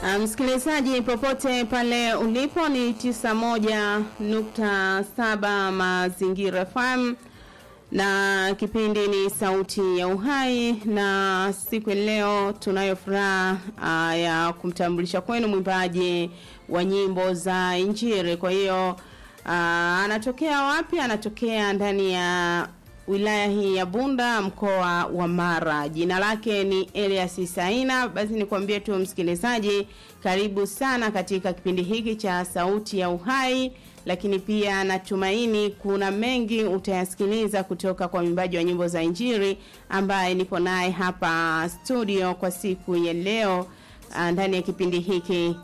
Uh, msikilizaji popote pale ulipo ni 91.7 Mazingira FM na kipindi ni Sauti ya Uhai, na siku ya leo tunayo furaha uh, ya kumtambulisha kwenu mwimbaji wa nyimbo za Injili. Kwa hiyo uh, anatokea wapi? Anatokea ndani ya wilaya hii ya Bunda mkoa wa Mara. Jina lake ni Elias Saina. Basi nikwambie tu msikilizaji, karibu sana katika kipindi hiki cha Sauti ya Uhai, lakini pia natumaini kuna mengi utayasikiliza kutoka kwa mwimbaji wa nyimbo za Injili ambaye nipo naye hapa studio kwa siku ya leo ndani ya kipindi hiki.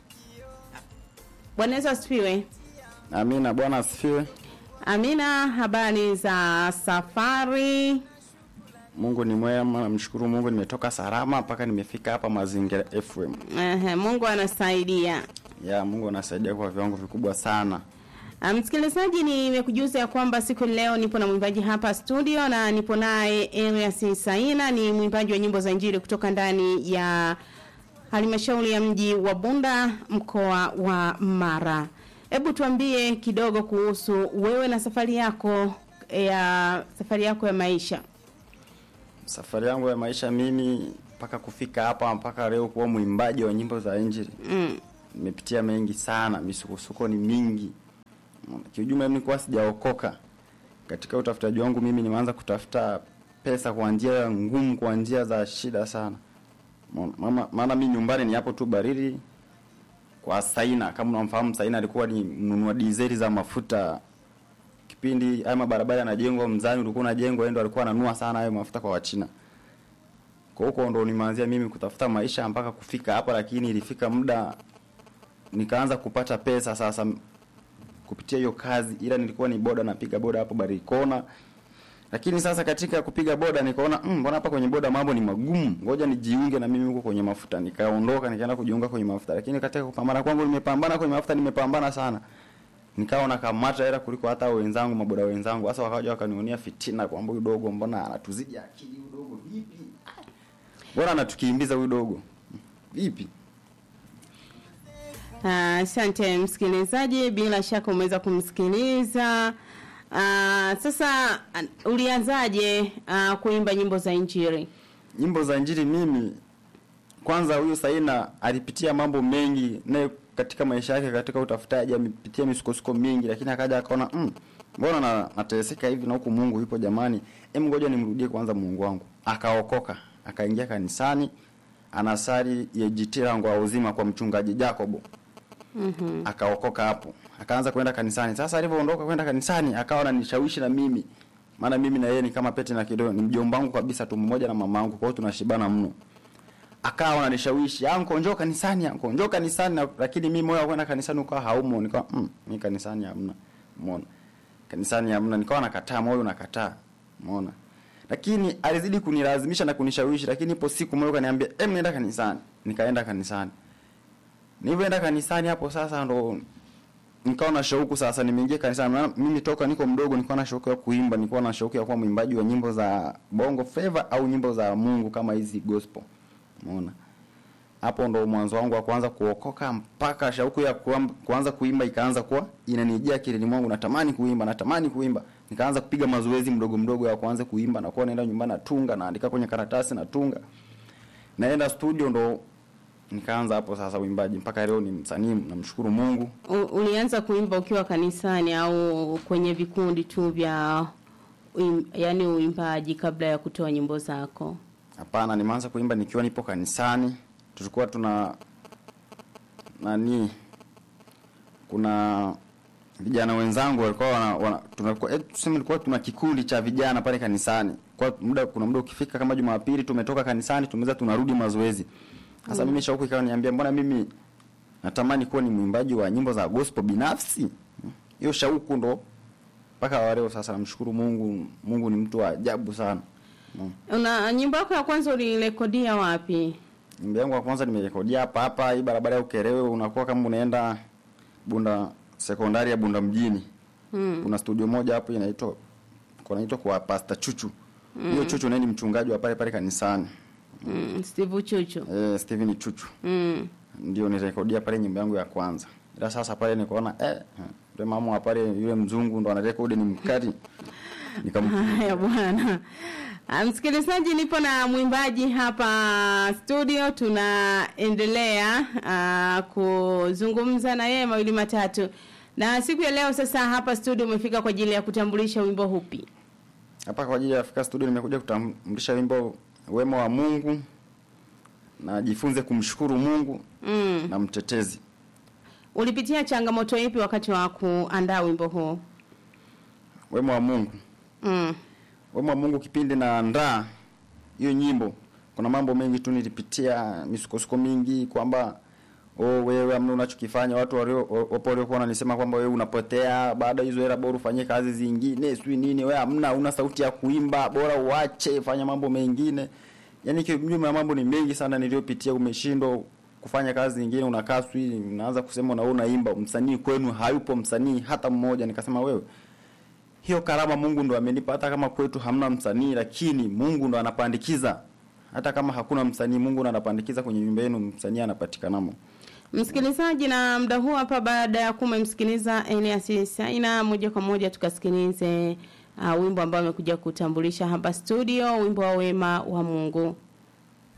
Bwana Yesu asifiwe. Amina, Bwana asifiwe. Amina, habari za safari? Mungu ni mwema, namshukuru Mungu nimetoka salama mpaka nimefika hapa Mazingira FM. Ehe, Mungu anasaidia. Ya, Mungu anasaidia kwa viwango vikubwa sana. Ah, Msikilizaji, nimekujuza ya kwamba siku leo nipo na mwimbaji hapa studio na nipo naye Elias Saina, ni mwimbaji wa nyimbo za Injili kutoka ndani ya halmashauri ya mji wa Bunda mkoa wa Mara. Hebu tuambie kidogo kuhusu wewe na safari yako ya safari yako ya maisha. Safari yangu ya maisha mimi mpaka kufika hapa mpaka leo kuwa mwimbaji wa nyimbo za Injili. Mm. Nimepitia mengi sana, misukosuko ni mingi. Kiujumla mimi nilikuwa sijaokoka. Katika utafutaji wangu mimi nimeanza kutafuta pesa kwa njia ngumu, kwa njia za shida sana. Mama, maana mimi nyumbani ni hapo tu Barili kwa Saina. Kama unamfahamu Saina, alikuwa ni mnunua dizeli za mafuta kipindi haya mabarabara yanajengwa, mzani ulikuwa unajengwa, yeye ndo alikuwa ananua sana hayo mafuta kwa Wachina. Kwa huko ndo nimeanzia mimi kutafuta maisha mpaka kufika hapa, lakini ilifika muda nikaanza kupata pesa sasa kupitia hiyo kazi, ila nilikuwa ni boda, napiga boda hapo Barikona. Lakini sasa katika kupiga boda nikaona mm, mbona hapa kwenye boda mambo ni magumu, ngoja nijiunge na mimi huko kwenye mafuta. Nikaondoka nikaenda kujiunga kwenye mafuta, lakini katika kupambana kwangu nimepambana kwenye mafuta, nimepambana sana nikawa nakamata hela kuliko hata wenzangu maboda wenzangu. Sasa wakaja wakanionia fitina kwamba huyu dogo mbona anatuzidi akili, huyu dogo vipi? Bora anatukimbiza huyu dogo vipi? Ah, Asante msikilizaji, bila shaka umeweza kumsikiliza. Ah, sasa ah, ulianzaje ah, kuimba nyimbo za Injili? Nyimbo za Injili mimi kwanza, huyu Saina alipitia mambo mengi naye katika maisha yake, katika utafutaji amepitia misukosuko mingi, lakini akaja akaona mm, mbona na, nateseka hivi na huku Mungu yupo jamani, em, ngoja nimrudie kwanza Mungu wangu. Akaokoka, akaingia kanisani, anasali YGT langu wa uzima kwa mchungaji Jacobo. Mhm. akaokoka hapo akaanza kwenda kanisani sasa alivyoondoka kwenda kanisani akawa ananishawishi na mimi maana mimi na yeye ni kama pete na kidole ni mjomba wangu kabisa tu mmoja na mama yangu kwa hiyo tunashibana mno akawa ananishawishi anko njoo kanisani anko njoo kanisani na, lakini mimi moyo wa kwenda kanisani ukawa haumo nikawa mm, mimi kanisani hamna umeona kanisani hamna nikawa nakataa moyo nakataa umeona lakini alizidi kunilazimisha na kunishawishi lakini ipo siku moyo kaniambia em nenda kanisani nikaenda kanisani Nilivyoenda kanisani hapo sasa ndo nikawa na shauku sasa nimeingia kanisani. Maana mimi toka niko mdogo nilikuwa na shauku ya kuimba, nilikuwa na shauku ya kuwa mwimbaji wa nyimbo za Bongo Flava au nyimbo za Mungu kama hizi gospel. Umeona? Hapo ndo mwanzo wangu wa kuanza kuokoka mpaka shauku ya kuam- kuanza kuimba ikaanza kuwa inanijia akilini mwangu, natamani kuimba, natamani kuimba. Nikaanza kupiga mazoezi mdogo mdogo ya kuanza kuimba na kuwa naenda nyumbani natunga, naandika kwenye karatasi natunga. Naenda studio ndo nikaanza hapo sasa uimbaji mpaka leo ni msanii namshukuru Mungu. U, ulianza kuimba ukiwa kanisani au kwenye vikundi tu vya uim, yani uimbaji kabla ya kutoa nyimbo zako? Hapana, nimeanza kuimba nikiwa nipo kanisani. Tulikuwa tuna nani, kuna vijana wenzangu walikuwa wana, wana tunakuwa eh, tuseme tulikuwa tuna kikundi cha vijana pale kanisani. Kwa muda kuna muda ukifika kama Jumapili tumetoka kanisani tumeweza tunarudi mazoezi. Sasa mimi shauku ikawa niambia mbona mimi natamani kuwa ni mwimbaji wa nyimbo za gospel binafsi. Hiyo shauku ndo mpaka wa leo sasa namshukuru Mungu. Mungu ni mtu wa ajabu sana. Mm. Una nyimbo yako ya kwanza ulirekodia wapi? Nyimbo yangu ya kwanza nimerekodia hapa hapa hii barabara ya Ukerewe, unakuwa kama unaenda Bunda sekondari ya Bunda mjini. Hmm. Kuna studio moja hapo inaitwa kunaitwa kwa Pastor Chuchu. Hiyo Chuchu naye ni mchungaji wa pale pale kanisani. Mm, Steve Chuchu. Eh, Steven Chuchu. Mm. ndio nirekodia pale nyimbo yangu ya kwanza ila sasa pale nikaona eh yule mama wa pale yule mzungu ndo anarekodi ni mkali nikam Haya bwana. Ah, Msikilizaji, nipo na mwimbaji hapa studio, tunaendelea uh, kuzungumza na yeye mawili matatu, na siku ya leo sasa hapa studio umefika kwa ajili ya kutambulisha wimbo hupi? hapa kwa ajili ya Afrika Studio nimekuja kutambulisha wimbo wema wa Mungu na jifunze kumshukuru Mungu Mm. na mtetezi. Ulipitia changamoto ipi wakati wa kuandaa wimbo huu? Wema wa Mungu, Mm. wema wa Mungu, kipindi naandaa hiyo nyimbo, kuna mambo mengi tu nilipitia, misukosuko mingi, kwamba oh, wewe amna unachokifanya. Watu walio wapo waliokuwa wananisema kwamba wewe unapotea, baada ya hizo hela bora ufanye kazi zingine, sijui nini, wewe hamna, una sauti ya kuimba, bora uache, fanya mambo mengine. Yaani kiujumla mambo ni mengi sana niliyopitia, umeshindwa kufanya kazi nyingine, unakaa sijui unaanza kusema na unaimba, msanii kwenu hayupo msanii hata mmoja. Nikasema wewe hiyo karama Mungu ndo amenipa, hata kama kwetu hamna msanii, lakini Mungu ndo anapandikiza. Hata kama hakuna msanii, Mungu ndo anapandikiza kwenye nyumba yenu, msanii anapatikanamo. Msikilizaji, na muda huu hapa, baada ya kumemsikiliza Elias Saina, moja kwa moja tukasikilize uh, wimbo ambao amekuja kutambulisha hapa studio, wimbo wa wema wa Mungu.